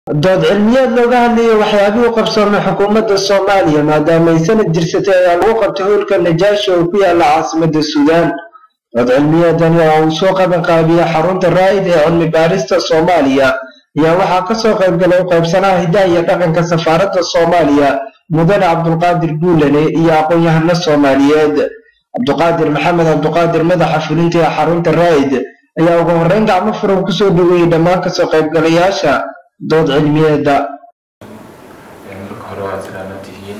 dood cilmiyeed looga hadlayay waxyaabihii u qabsoomay xukuumadda soomaaliya maadaama ay sanad jirsatay ayaa lagu qabtay howlka najaashi oo ku yaala caasimada suudaan dood cilmiyeedani oo uu soo qaban qaabiyey xarunta raa'id ee cilmi baarista soomaaliya ayaa waxaa kasoo qaybgalay u qaybsanaha hidaha iyo dhaqanka safaaradda soomaaliya mudane cabdulqaadir guulane iyo aqoon-yahano soomaaliyeed cabduqaadir maxamed cabduqaadir madaxa fulinta ee xarunta raa'id ayaa ugu horreyn gacmo furan kusoo dhaweeyey dhammaan kasoo qaybgalayaasha dood cilmiyeeda marka hore waad salaaman tihiin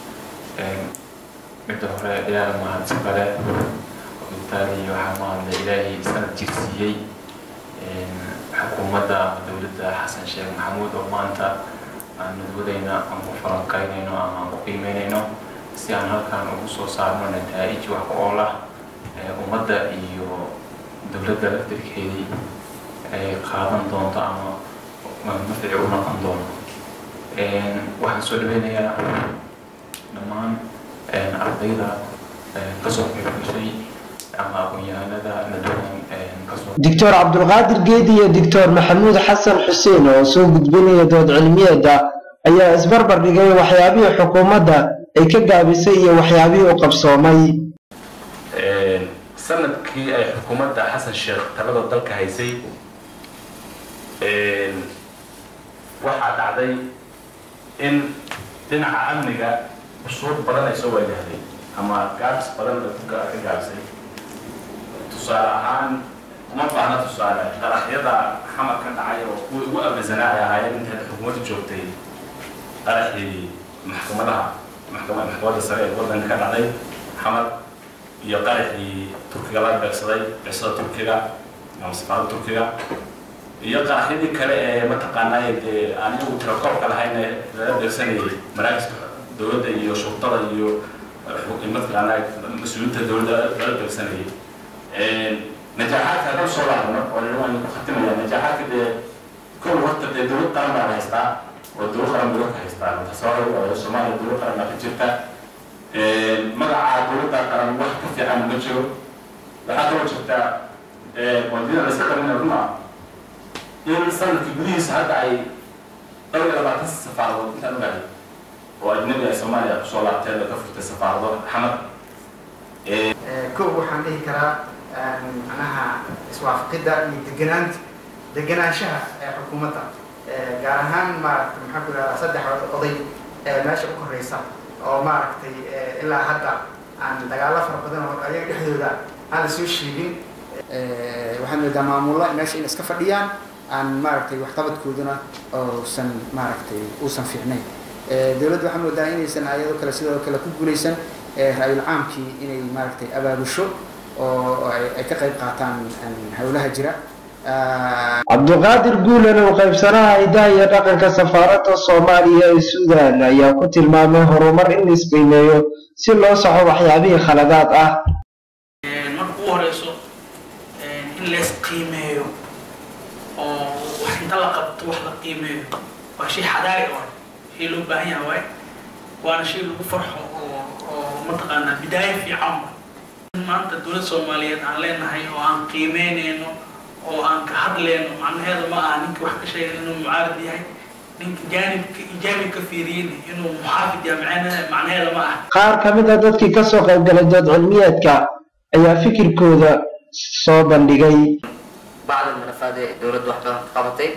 midda hore ilaaha mahadsan kale intaadii waxaa mahadla ilaahay sanad jirsiiyey xukuumadda dowladda xasan sheekh maxamuud oo maanta aan nudwadayna aan ku falanqaynayno ama aan ku qiimeynayno si aan halkaan ugu soo saarno nataa'ij wax ku ool ah ummadda iyo dowladda laftirkeedii ay qaadan doonto ama mafici u noqon doono waxaan soo dhaweynayaa dhammaan ardayda kasoo qaybgashay ama aqoon-yahanada nadoodan kasoo doctor cabdulqaadir geedi iyo doctor maxamuud xasan xuseen oo soo gudbinaya dood cilmiyeeda ayaa isbarbar dhigay waxyaabihii xukuumadda ay ka gaabisay iyo waxyaabihii u qabsoomay sanadkii ay xukuumadda xasan sheekh talada dalka haysay waxaa dhacday in dhinaca amniga ushuur badan ay soo waajahday ama gaabs badan ka gaabsay tusaale ahaan uma baahna tusaale qaraxyada xamar ka dhacay oo kuwa ugu abasanaa ay ahaayeen intaad xukuumadda joogtay qaraxii maxkamadaha maxkamadda sare ee waddanka ka dhacday xamar iyo qaraxii turkiga laga beegsaday beegsada turkiga ama safaarada turkiga iyo qaraxyadii kale ee mataqaanaa dee aan iyagu tirakoobka lahayn ee lala beegsanayay maraakiska dowladda iyo shurtada iyo mataqaanaa mas-uuliyiinta dowladda lala beegsanayay najaaxaadka haddaan soo laabno oo waan ku khatimaya najaaxaadka dee kow horta dee dowlad qaran baan haystaa oo dowlad qaran dowlad ka haystaa tasawir oo soomaaliya dowlad qaran baa ka jirta magaca dowladda qaran wax ka fiican ma jiro waxaa kaloo jirta wadida la iska qarina runa in sanadkii gudihiisa hadda ay dhowr iyo labaatan safaaradood intaan ogahay oo ajnabi ay soomaaliya kusoo laabteen oo ka furtay safaarado xamar kow waxaan dhihi karaa macnaha iswaafaqidda iyo deganaanta deganaanshaha ee xukuumadda gaar ahaan maaragtay maxaa ku ihahdaa saddex oday ee meesha u koreysa oo maaragtay ilaa hadda aan dagaalo fara badan oo ayaga dhexdooda aan la soo sheegin waxaad moodaa maamulla meesha in iska fadhiyaan aan maaragtay waxqabadkooduna uusan maaragtay uusan fiicnayn dowladda waxaa moodaa inaysan ayadoo kale sidoo kale ku guulaysan ra-yul caamkii inay maaragtay abaabusho oo ay ka qayb qaataan howlaha jira cabduqaadir guulan oo qaybsanaha hidaha iyo dhaqanka safaaradda soomaaliya ee suudaan ayaa ku tilmaamay horumar in la isqiimeeyo si loo saxo waxyaabihii khaladaad ah marka ugu horeyso in lees qiimeeyo oo wax inta la qabto wax la qiimeeyo waa shay xadaari oo shay loo baahan yahay waay waana shay lagu farxo oo oo mataqaanaa bidaayo fiican maanta dowladda soomaaliyeed aan leenahay oo aan qiimeynayno oo aan ka hadleyno macnaheedu ma aha ninka wax ka sheegay inuu mucaarad yahay ninka jaanibka ijaabib ka fiiriyin inuu muxaafid yahay macnaheeda ma aha qaar ka mid a dadkii kasoo qaybgalay dood cilmiyeedka ayaa fikirkooda soo bandhigay bacda manafaad ee dowladda wax badan ka qabatay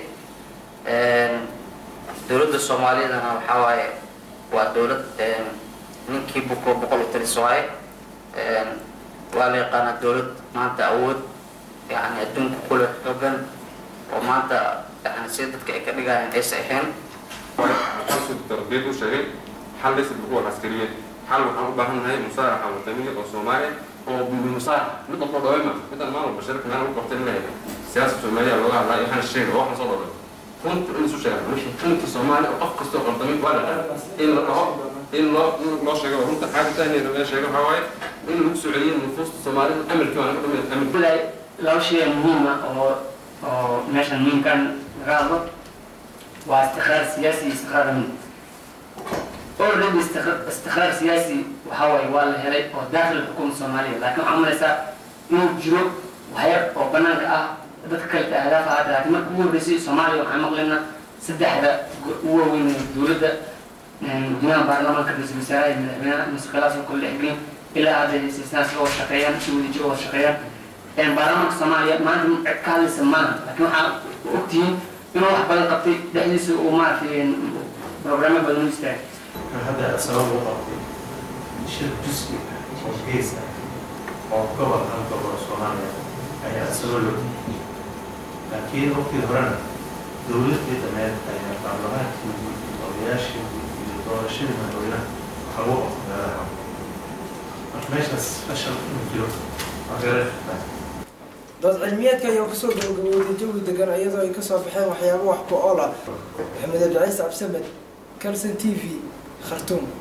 dowladda soomaaliyadana waxaa waaye waa dowlad ninkii buko boqol u taliso waaye waa la yaqaanaa dowlad maanta awood yani adduunka kule xoogan oo maanta yani sida dadka ay ka dhigayaan aysa ahayn tarbiid u sheegay xal laysa biquwa caskariyeed xal waxaan u baahannahay musaaraxa wataniya oo soomaaliya oo musaarax mid walba dhaweyma midaan maalin walba shirka meel ugu qabtay leeyahay siyaasa soomaaliya looga hadlaa waxaan sheegay oo waxaan soo dhaway runta in isu sheegan wixii xilkii soomaaliya oo qof kastoo qaldamay waa la in la dhaho in loo loo sheego runta xaaga tahniyada laga sheego waxaa waaye in lagu soo celiyo nufuusta soomaalida amirkii waa naga dhamay amir laba shay muhiim ah oo oo meeshan muhiimkan laga hadlo waa istiqraar siyaasi iyo istiqraar amni already istiqraar siyaasi waxa waaye waa la helay oo daakhil xukuumada soomaaliya laakiin waxaa umalaysaa inuu jiro waxyar oo banaanka ah dadka kale ahdaaf ahaata laakiin marka ugu horreysay soomaaliya waxaan maqlaynaa saddexda ugu waaweyn dowladda gudaha baarlamaanka ra-iisul wasaaraha iyo madaxweynaha masqalaas oo kale dhexgelin ilaa hadda sisaas oo shaqeeyaan si wadajir oo shaqeeyaan baarlamaanka soomaaliya maanta ka hadlaysa maaha laakiin waxaa ogtihiin inuu wax badan qabtay dhexdiisa uu maaragtay programmo badan u istaagay hadda sabab u qabtay shir jusmi oo gees ah oo gobol hal gobol soomaaliya ayaa sabab loo laakiin waqtii horena dowladii dameed ayaa baarlamaankii odayaashii iyo doorashadii madaxweynaha waxa lagu qabtay meelaha marka meeshaas fashal inuu jiro waa gareertaa dood cilmiyeedka ayaa kusoo gabagabowday jawi degan iyadoo ay kasoo baxeen waxyaabo wax ku ool ah maxamed abdiciis cabsamed calson t v khartuum